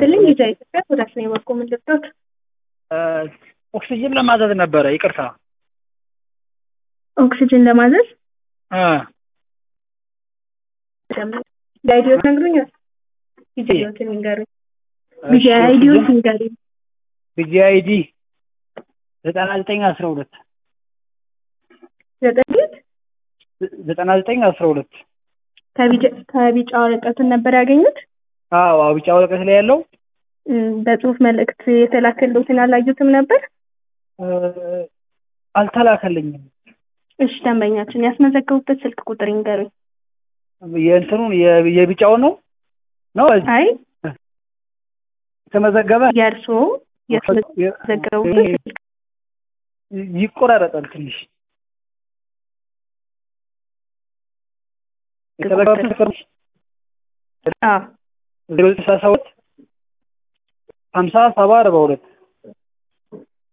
ይስጥልኝ ቪዛ ኢትዮጵያ ወደ አስኔ በኩ ምን ልብዶት ኦክሲጅን ለማዘዝ ነበረ። ይቅርታ ኦክሲጅን ለማዘዝ እ አይዲዮት ነግሩኛል። ቪዲዮትን ይንገሩኝ። ቪዲዮ አይዲዮት ይንገሩኝ። ቪጂ አይዲ ዘጠና ዘጠኝ አስራ ሁለት ዘጠኝ ዘጠና ዘጠኝ አስራ ሁለት ከቢጫ ወረቀቱን ነበር ያገኙት። አዎ አዎ፣ ቢጫ ወረቀት ላይ ያለው እም፣ በጽሁፍ መልእክት የተላከልዎትን አላዩትም ነበር? እ፣ አልተላከልኝም። እሺ ደንበኛችን ያስመዘገቡበት ስልክ ቁጥር ይንገሩኝ። የእንትኑን የ- የቢጫውን ነው ነው አይ የተመዘገበ የእርስዎ ያስመዘገቡበት ስልክ ይቆራረጣል ትንሽ የተመዘገበ ስልክ አዎ ዜሮ ስልሳ ሰባት ሀምሳ ሰባ አርባ ሁለት